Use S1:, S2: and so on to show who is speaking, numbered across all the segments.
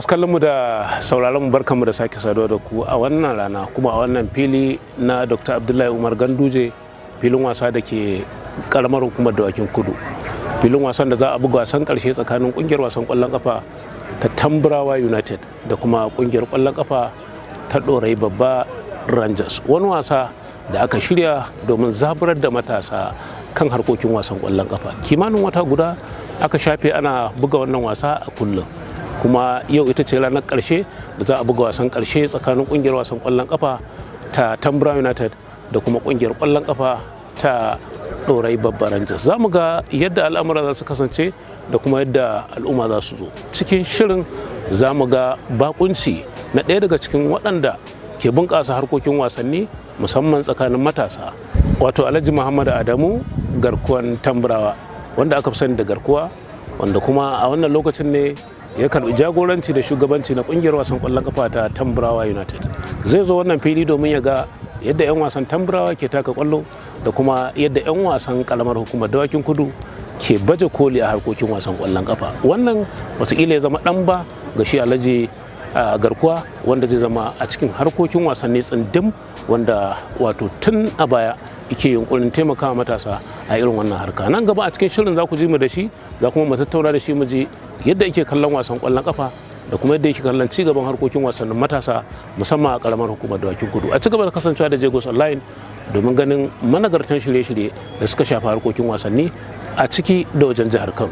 S1: masu kallon mu da sauraron mu barkanmu da sake saduwa da ku a wannan rana kuma a wannan fili na Dr. Abdullahi Umar Ganduje filin wasa da ke karamar hukumar dawakin kudu filin wasan da za a buga wasan karshe tsakanin kungiyar wasan kwallon kafa ta Tamburawa United da kuma kungiyar kwallon kafa ta Dorai Babba Rangers wani wasa da aka shirya domin zaburar da matasa kan harkokin wasan kwallon kafa kimanin wata guda aka shafe ana buga wannan wasa a kullum kuma yau ita ce ranar karshe da za a buga wasan karshe tsakanin kungiyar wasan kwallon kafa ta tambura united da kuma kungiyar kwallon kafa ta dorai babbar rangers za mu ga yadda al'amura za su kasance da kuma yadda al'umma za su zo cikin shirin za mu ga bakunci na ɗaya daga cikin waɗanda ke bunƙasa harkokin wasanni musamman tsakanin matasa wato alhaji muhammad adamu garkuwan tamburawa wanda aka fi sani da garkuwa wanda kuma a wannan lokacin ne ya karbi jagoranci da shugabanci na kungiyar wasan kwallon kafa ta tamburawa united zai zo wannan fili domin ya ga yadda 'yan wasan tamburawa ke taka kwallo da kuma yadda 'yan wasan kalamar hukumar dawakin kudu ke baje koli a harkokin wasan kwallon kafa wannan watakila ya zama dan ba ga shi alhaji garkuwa wanda zai zama a cikin harkokin wasanni tsindim wanda wato tun a baya yake yunkurin taimakawa matasa a irin wannan harka nan gaba a cikin shirin za ku ji mu da shi za kuma mu tattauna da shi mu ji yadda yake kallon wasan kwallon kafa da kuma yadda yake kallon ci gaban harkokin wasannin matasa musamman a karamar hukumar dawakin kudu a ci gaba da kasancewa da jagos online domin ganin managartan shirye-shirye da suka shafi harkokin wasanni a ciki da wajen jihar kano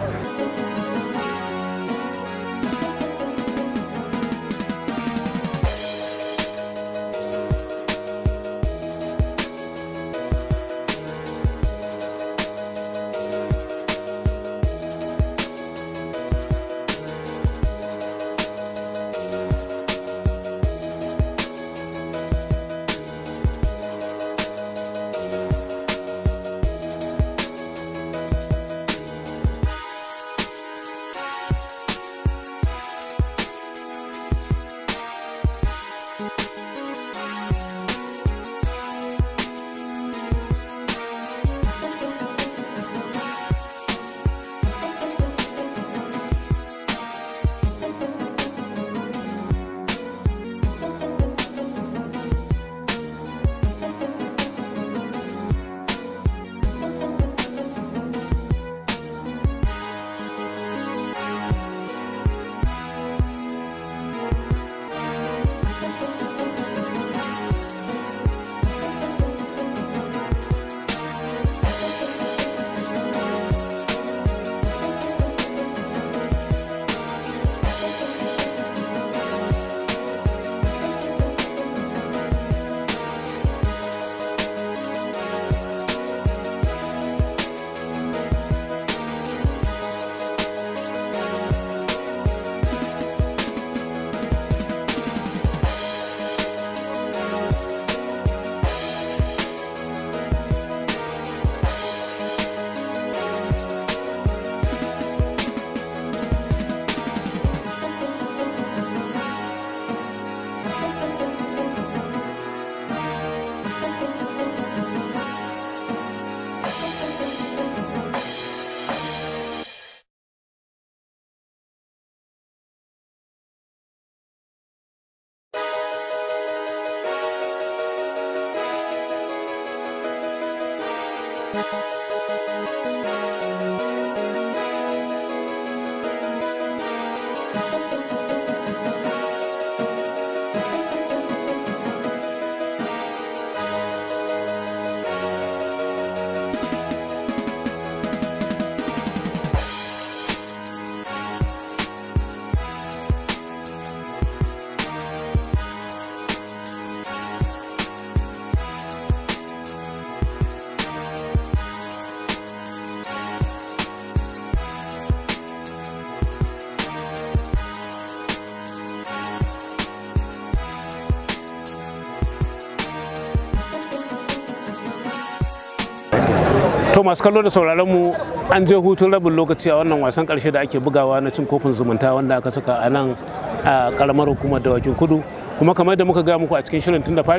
S1: to masu kallo da sauraron mu an je hutun rabin lokaci a wannan wasan karshe da ake bugawa na cin kofin zumunta wanda aka saka a nan a karamar hukumar dawakin kudu kuma kamar da muka gaya muku a cikin shirin tun da fari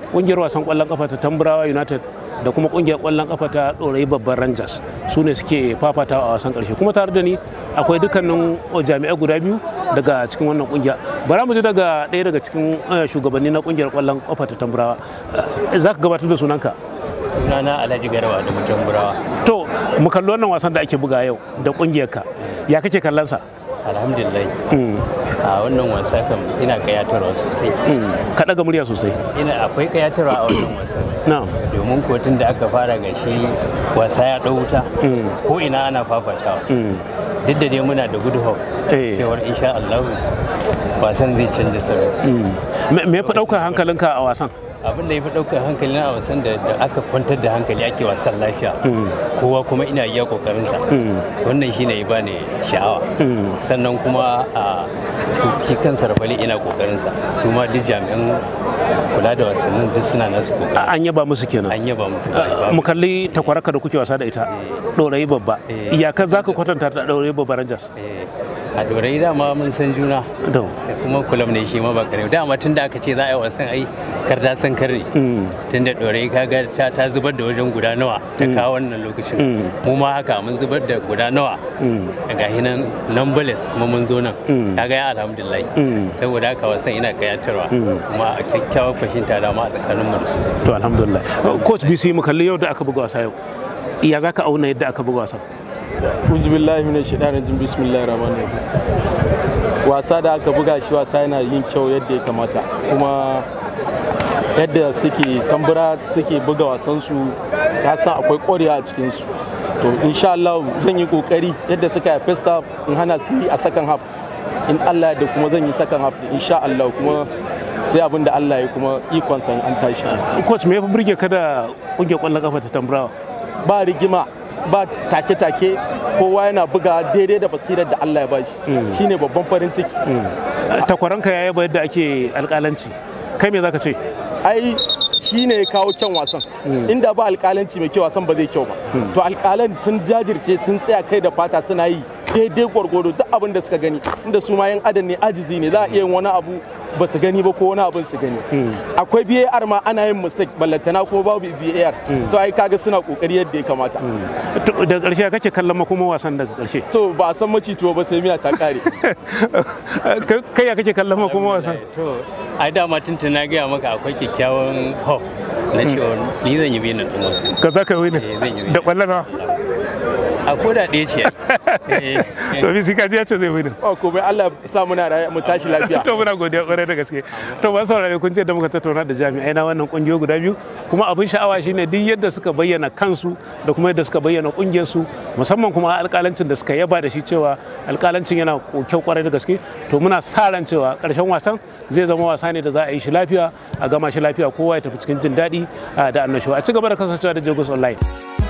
S1: kungiyar wasan kwallon kafa ta tamburawa united da kuma kungiyar kwallon kafa ta ɗorayi babban rangers su ne suke fafatawa a wasan karshe kuma tare da ni akwai dukkanin jami'ai guda biyu daga cikin wannan kungiya bara mu ji daga ɗaya daga cikin shugabanni na kungiyar kwallon kafa ta tamburawa za ka gabatar da sunanka
S2: sunana alhaji garba da mutum burawa
S1: to mu kalli wannan wasan da ake buga yau da kungiyarka ya kake kallon sa
S2: alhamdulillah a wannan wasa kam ina kayatarwa sosai
S1: ka daga murya sosai
S2: ina akwai kayatarwa a wannan wasan
S1: na'am
S2: domin kotun da aka fara ga shi wasa ya ɗau wuta ko ina ana fafatawa duk da dai muna da good hope
S1: Eh.
S2: cewar insha Allah wasan zai canza salo
S1: me me ya fi ɗaukar hankalinka a wasan
S2: abin da ya fi ɗaukar hankali na wasan da da aka kwantar da hankali ake wasan lafiya kowa kuma ina iya kokarinsa wannan shine ya bani sha'awa sannan kuma a su shi kansa rafali ina kokarinsa su ma duk jami'an kula da wasannin duk suna nasu kokari
S1: an yaba musu kenan
S2: an yaba musu da
S1: mu kalli takwaraka da kuke wasa da ita ɗorayi babba
S2: Eh.
S1: iyakar za ka kwatanta da ɗorayi babba rangers
S2: Eh, a dorai dama mun san juna
S1: to
S2: da kuma kulam ne shi ma ba kare dama tun da aka ce za a yi wasan ai karda san karre tun da dorai kaga ta ta zubar da wajen guda nawa ta kawo wannan lokacin mu ma haka mun zubar da guda nawa ga hinan numberless kuma mun zo nan kaga ya alhamdulillah saboda haka wasan ina kayatarwa kuma a kyakkyawar fahimta da ma a tsakanin mu da su
S1: to alhamdulillah coach bc mu kalli yau da aka buga wasa yau iya za ka auna yadda aka buga wasan
S3: uzubillahi min shaitanir rajim bismillahir rahmanir rahim wasa da aka buga shi wasa yana yin kyau yadda ya kamata kuma yadda suke tambura suke buga wasansu ka san akwai ƙwarewa a cikinsu to insha Allah zan yi kokari yadda suka yi first half in hana su yi a second half in Allah da kuma zan yi second half insha Allah kuma sai abin da Allah ya kuma ikon san an tashi
S1: coach me ya fi burge ka da ƙungiyar ƙwallon kafa ta tamburawa
S3: ba rigima ba take-take kowa yana buga daidai da basirar da Allah ya bashi shine babban farin ciki
S1: takwaranka ya yaba yadda ake alƙalanci kai me za ka ce
S3: ai shine ya kawo kyan wasan inda ba alƙalanci mai kyau wasan ba zai kyau ba to alƙalan sun jajirce sun tsaya kai da fata suna yi daidai gwargwado duk abin da suka gani inda su ma yan adam ne ajizi ne za a iya yin wani abu ba su gani ba ko wani abin su gani akwai VAR ma ana yin mistake ballantana kuma babu VAR to ai kaga suna kokari yadda ya kamata
S1: To, daga ƙarshe kake kallon makoma wasan daga ƙarshe
S3: to ba a san macituwa ba sai miya ta kare
S1: Kai- kai ya kake kallon makoma wasan
S2: to ai dama tuntun na gaya maka akwai kyakkyawan hope na cewa ni zan yi benin ɗin wasu
S1: ka za ka yi ne
S2: Eh, zan yi
S1: da ƙwallon nawa
S2: a koda ɗaya ce Eh, eh.
S1: to bisi kaji ya ce zai wini
S3: oh komai Allah ya sa muna raye mu tashi lafiya
S1: to muna godiya kwarai da gaske to ba saurare kun ce da muka tattauna da jami'ai na wannan kungiyoyi guda biyu kuma abin sha'awa shine duk yadda suka bayyana kansu da kuma yadda suka bayyana kungiyar su musamman kuma alƙalancin da suka yaba da shi cewa alƙalancin yana kyau kwarai da gaske to muna sa ran cewa ƙarshen wasan zai zama wasa ne da za a yi shi lafiya a gama shi lafiya kowa ya tafi cikin jin daɗi ah, da annashuwa a ci gaba da kasancewa da Jagos Online